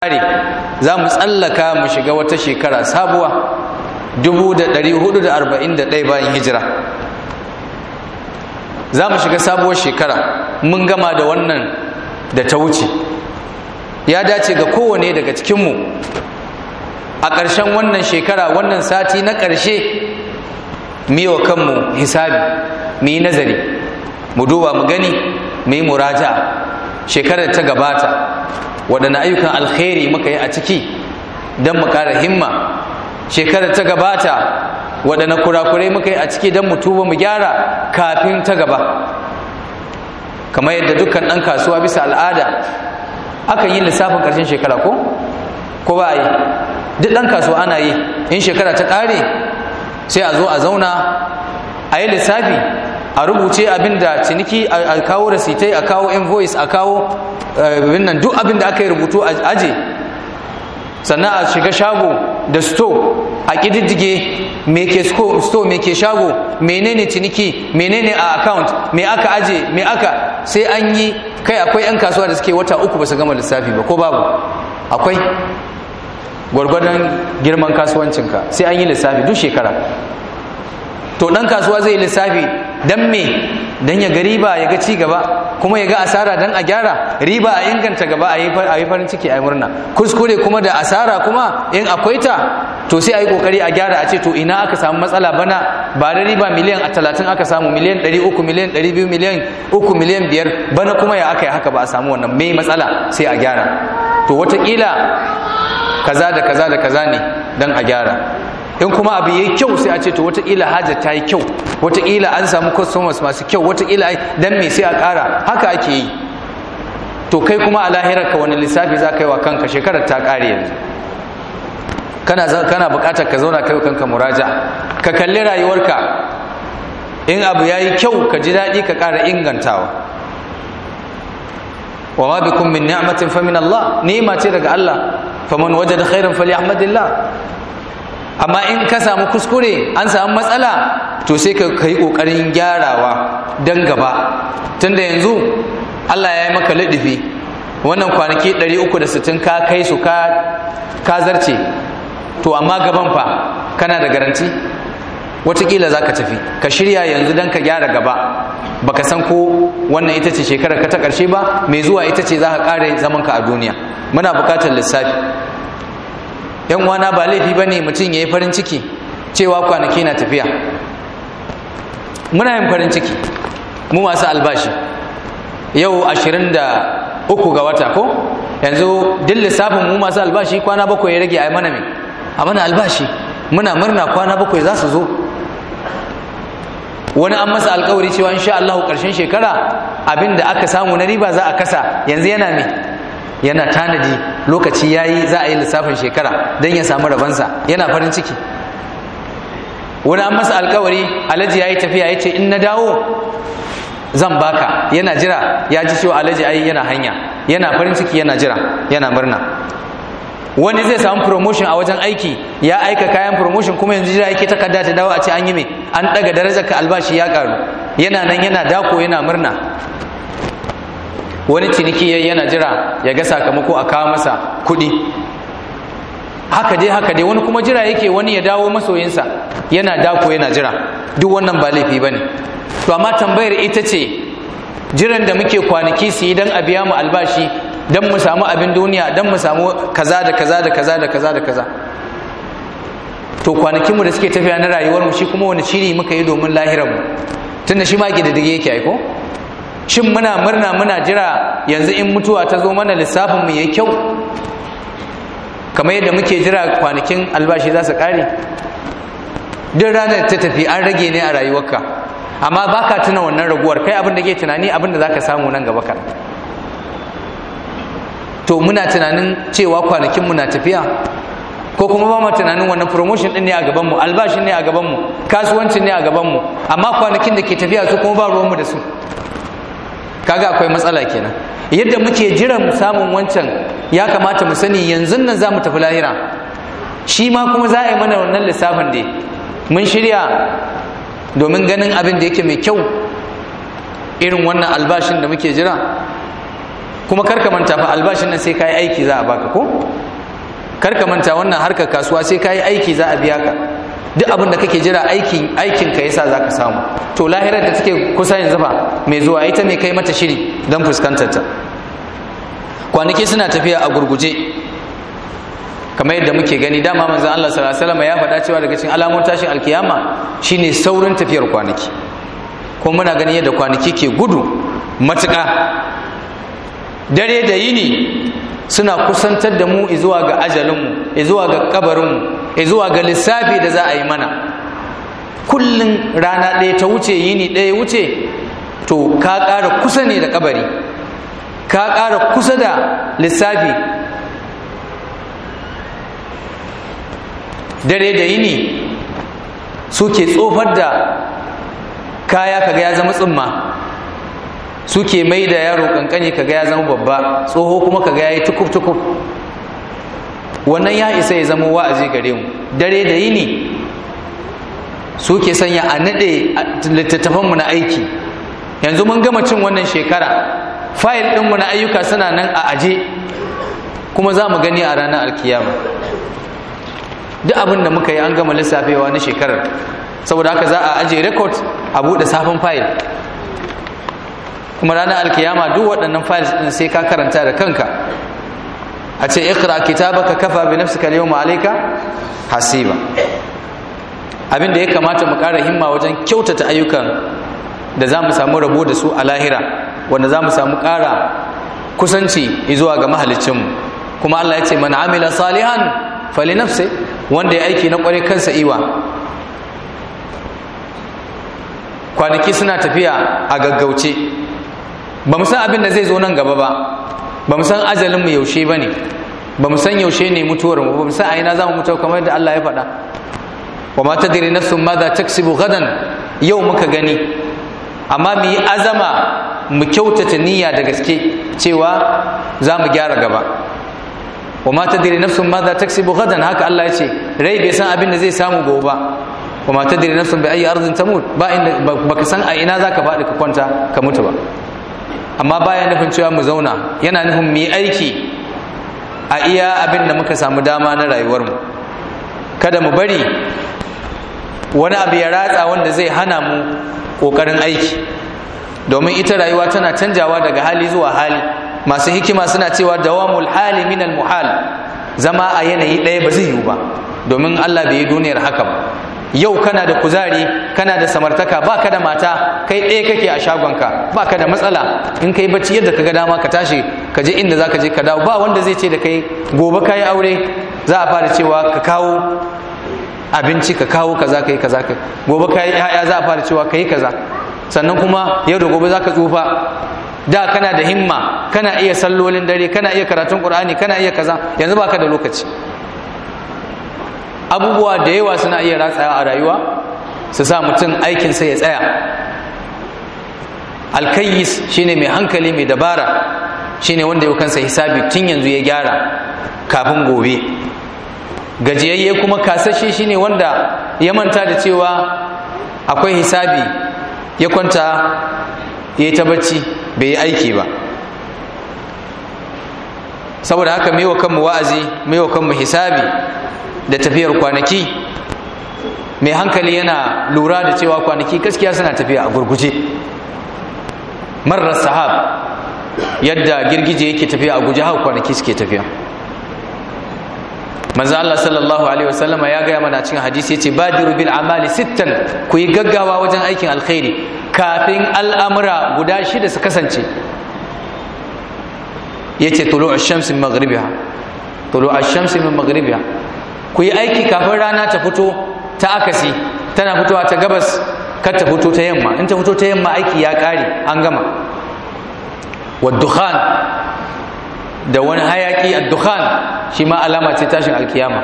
kare za mu tsallaka mu shiga wata shekara sabuwa 1441 bayan hijira za mu shiga sabuwar shekara mun gama da wannan da ta wuce ya dace ga kowane daga cikinmu a ƙarshen wannan shekara wannan sati na ƙarshe wa kanmu hisabi mu yi nazari mu duba mu gani mu yi muraja shekarar ta gabata waɗanne ayyukan alkhairi muka yi a ciki don mu ƙara himma shekarar ta gabata waɗanne kurakurai muka yi a ciki don mu tuba mu gyara kafin ta gaba kamar yadda dukkan ɗan kasuwa bisa al'ada akan yi lissafin ƙarshen shekara ko ko ba a yi duk ɗan kasuwa ana yi in shekara ta ƙare sai a zo a zauna a yi lissafi a rubuce abin da ciniki a kawo rasitai a kawo invoice a kawo nan duk abin da aka yi rubutu a aje sannan a shiga shago da store a ƙididdige me ke store me ke shago menene ciniki menene a account me aka aje me aka sai an yi kai akwai 'yan kasuwa da suke wata uku ba su gama lissafi ba ko babu akwai gwargwadon girman kasuwancinka sai an yi lissafi duk shekara to ɗan kasuwa zai yi lissafi don me don ya ga riba ya ga ci gaba kuma ya ga asara don a gyara riba a inganta gaba a yi farin ciki a yi murna kuskure kuma da asara kuma in akwai ta to sai a yi kokari a gyara a ce to ina aka samu matsala bana ba da riba miliyan a talatin aka samu miliyan ɗari uku miliyan ɗari biyu miliyan uku miliyan biyar bana kuma ya aka yi haka ba a samu wannan mai matsala sai a gyara to watakila kaza da kaza da kaza ne don a gyara in kuma abu yayi kyau sai a ce to wataƙila hajar ta yi kyau wataƙila an samu customers masu kyau wataƙila dan me sai a ƙara haka ake yi to kai kuma a lahirar ka wani lissafi za ka yi wa kanka shekarar ta ƙare yanzu kana kana buƙatar ka zauna kai kanka muraja ka kalli rayuwarka in abu yayi kyau ka ji daɗi ka ƙara ingantawa wa ma bikum min ni'matin fa min Allah ni'ma ce daga Allah faman wajada khairan falyahmadillah amma in ka samu kuskure an samu matsala to sai ka yi kokarin gyarawa dan gaba tunda yanzu Allah ya yi maka lidifi wannan kwanaki 360 ka kai su ka ka zarce to amma gaban fa kana da garanti watakila za ka tafi ka shirya yanzu don ka gyara gaba baka san ko wannan ita ce shekarar ka ta ƙarshe ba mai zuwa ita ce za ka ƙare zamanka a duniya muna buƙatar lissafi yan wana ba laifi ba ne mutum ya yi farin ciki cewa kwanaki na tafiya muna yin farin ciki mu masu albashi yau ashirin da uku ga wata ko yanzu duk lissafin mu masu albashi kwana bakwai ya rage a mana mai a mana albashi muna murna kwana bakwai za su zo wani an masa alkawari cewa insha Allah karshen shekara abinda aka samu na riba za a kasa yanzu yana me yana tanadi lokaci yayi za a yi lissafin shekara don ya samu rabansa yana farin ciki wani an masa alkawari alhaji yayi tafiya yace in na dawo zan baka yana jira ya ji cewa alhaji ai yana hanya yana farin ciki yana jira yana murna wani zai samu promotion a wajen aiki ya aika kayan promotion kuma yanzu jira yake takarda ta dawo a ce an yi mai an daga darajar ka albashi ya karu yana nan yana dako yana murna wani ciniki yana jira ya ga sakamako a kawo masa kuɗi haka dai haka dai wani kuma jira yake wani ya dawo masoyinsa yana dako yana jira duk wannan ba laifi bane to amma tambayar ita ce jiran da muke kwanaki su yi don a biya mu albashi don mu samu abin duniya don mu samu kaza da kaza da kaza da kaza da kaza to kwanakinmu da suke tafiya na rayuwar mu shi kuma wani shiri muka yi domin lahirar mu tunda shi ma ke da dige yake aiko shin muna murna muna jira yanzu in mutuwa ta zo mana lissafin mu yayi kyau kamar yadda muke jira kwanakin albashi za su kare duk ranar ta tafi an rage ne a rayuwarka amma baka tuna wannan raguwar kai abin da ke tunani abin da zaka samu nan gaba kan to muna tunanin cewa kwanakin mu na tafiya ko kuma ba mu tunanin wannan promotion din ne a gaban mu albashin ne a gaban mu kasuwancin ne a gaban mu amma kwanakin da ke tafiya su kuma ba ruwan mu da su kaga akwai matsala kenan yadda muke jiran samun wancan ya kamata mu sani yanzu nan za mu tafi lahira shi ma kuma za a yi mana wannan lissafin da mun shirya domin ganin abin da yake mai kyau irin wannan albashin da muke jira kuma karka manta fa albashin nan sai kayi aiki za a baka ko karka manta wannan harkar kasuwa sai kayi aiki za a biya ka duk abin da kake jira aikin aikin ka yasa zaka samu to lahirar da take kusa yanzu ba mai zuwa ita ne kai mata shiri don fuskantar ta kwanaki suna tafiya a gurguje kamar yadda muke gani dama manzon Allah sallallahu alaihi wasallam ya faɗa cewa daga cikin alamun tashin alkiyama shine saurin tafiyar kwanaki ko muna gani yadda kwanaki ke gudu matuƙa dare da yini suna kusantar da mu zuwa ga ajalinmu zuwa ga kabarinmu zuwa ga lissafi da za a yi mana kullum rana ɗaya ta wuce yini ɗaya wuce to ka ƙara kusa ne da kabari ka ƙara kusa da lissafi dare da yini suke tsofar da kaya kaga ya zama tsumma suke mai da yaro kankani kaga ya zama babba tsoho kuma kaga ya yi tukuf-tukuf wannan ya isa ya zama wa'azi gare mu dare da yini suke sanya a naɗe littattafanmu na aiki yanzu mun gama cin wannan shekara fayil ɗinmu na ayyuka suna nan a aje kuma za mu gani a ranar alkiyama duk abin da muka yi an gama lissafewa na shekarar saboda haka za a aje rekod a buɗe sabon fayil kuma ranar alkiyama duk waɗannan fayil ɗin sai ka karanta da kanka a ce ikra kitabaka kafa bi nafsika al-yawma alayka hasiba abin da ya kamata mu ƙara himma wajen kyautata ayyukan da za mu samu rabo da su a lahira wanda za mu samu ƙara kusanci zuwa ga mahalicinmu kuma Allah ya ce man amila salihan fali nafsi wanda ya aiki na ƙware kansa iwa kwanaki suna tafiya a gaggauce ba mu san abin da zai zo nan gaba ba ba mu san ajalinmu yaushe ba ne ba mu san yaushe ne mutuwar mu ba mu san a ina za mu mutu kamar yadda Allah ya faɗa wa ma tadri nafsun madha taksibu gadan yau muka gani amma mu yi azama mu kyautata niyya da gaske cewa za mu gyara gaba wa ma tadri nafsun madha taksibu gadan haka Allah ya ce rai bai san abin da zai samu gobe ba wa ma tadri nafsun bi ayi ardin tamut ba inda baka san a ina zaka faɗi ka kwanta ka mutu ba amma baya nufin cewa mu zauna yana nufin mu yi aiki a iya abin da muka samu dama na rayuwarmu kada mu bari wani abu ya ratsa wanda zai hana mu ƙoƙarin aiki domin ita rayuwa tana canjawa daga hali zuwa hali masu hikima suna cewa dawamul hali minal muhal zama a yanayi ɗaya ba zai yiwu ba domin allah bai yi duniyar haka ba yau kana da kuzari kana da samartaka baka da mata kai ɗaya kake a shagonka baka da matsala in kai bacci yadda ka ga dama ka tashi ka je inda zaka je ka dawo ba wanda zai ce da kai gobe ka yi aure za a fara cewa ka kawo abinci ka kawo kaza kai kaza kai gobe ka yi ya'ya za a fara cewa ka yi kaza sannan kuma yau da gobe za ka tsufa da kana da himma kana iya sallolin dare kana iya karatun qur'ani kana iya kaza yanzu baka da lokaci abubuwa da yawa suna iya ratsawa a rayuwa su sa mutum aikinsa ya tsaya alkayis shine mai hankali mai dabara shine wanda ya kansa hisabi tun yanzu ya gyara kafin gobe gajiyayye kuma kasashe shine wanda ya manta da cewa akwai hisabi ya kwanta ya yi ta bacci bai yi aiki ba saboda haka mai wa kanmu wa'azi mai wa kanmu hisabi da tafiyar kwanaki mai hankali yana lura da cewa kwanaki gaskiya suna tafiya a gurguje marar sahab yadda girgije yake tafiya a guje haka kwanaki suke tafiya manzo Allah sallallahu alaihi wasallama ya gaya mana cikin hadisi yace badiru bil amali sittan ku yi gaggawa wajen aikin alkhairi kafin al'amura guda shida su kasance yace tulu'u ash-shams min maghribiha tulu'u ash-shams min maghribiha ku yi aiki kafin rana ta fito ta akasi tana fitowa ta gabas kar ta fito ta yamma in ta fito ta yamma aiki ya kare an gama waddukhan da wani hayaki addukhan shi ma alama ce tashin alkiyama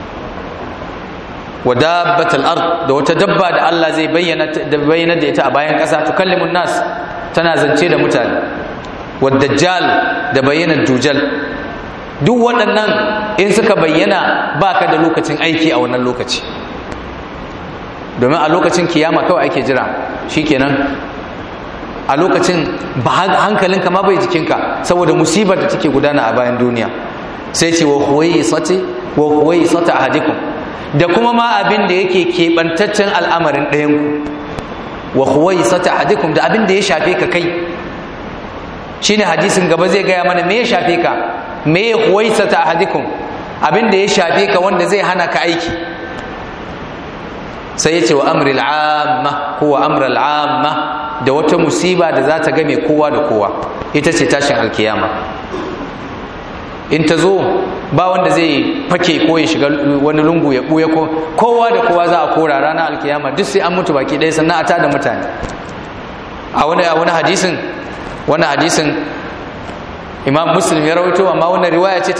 wa dabbatal ard da wata dabba da Allah zai bayyana da bayyana da ita a bayan ƙasa tukallimun nas tana zance da mutane wa dajjal da bayyanar dujal duk waɗannan in suka bayyana ba ka da lokacin aiki a wannan lokaci domin a lokacin kiyama kawai ake jira shikenan a lokacin ba hankalinka ma bai jikinka saboda musibar da take gudana a bayan duniya sai ce wa huwayi sati wa huwayi sata ahadikum da kuma ma abin da yake keɓantaccen al'amarin ɗayanku wa huwayi sata ahadikum da abin da ya shafe ka kai shine hadisin gaba zai gaya mana me ya shafe ka me ya huwayi sata ahadikum abin da ya shafe ka wanda zai hana ka aiki sai ya ce wa amri al'amma ko wa amri al'amma da wata musiba da za ta game kowa da kowa ita ce tashin alkiyama in ta zo ba wanda zai fake ko ya shiga wani lungu ya ɓuya ko kowa da kowa za a kora ranar alkiyama duk sai an mutu baki ɗaya sannan a tada mutane a wani a wani hadisin wani hadisin imam muslim ya rawaito amma wannan riwaya ce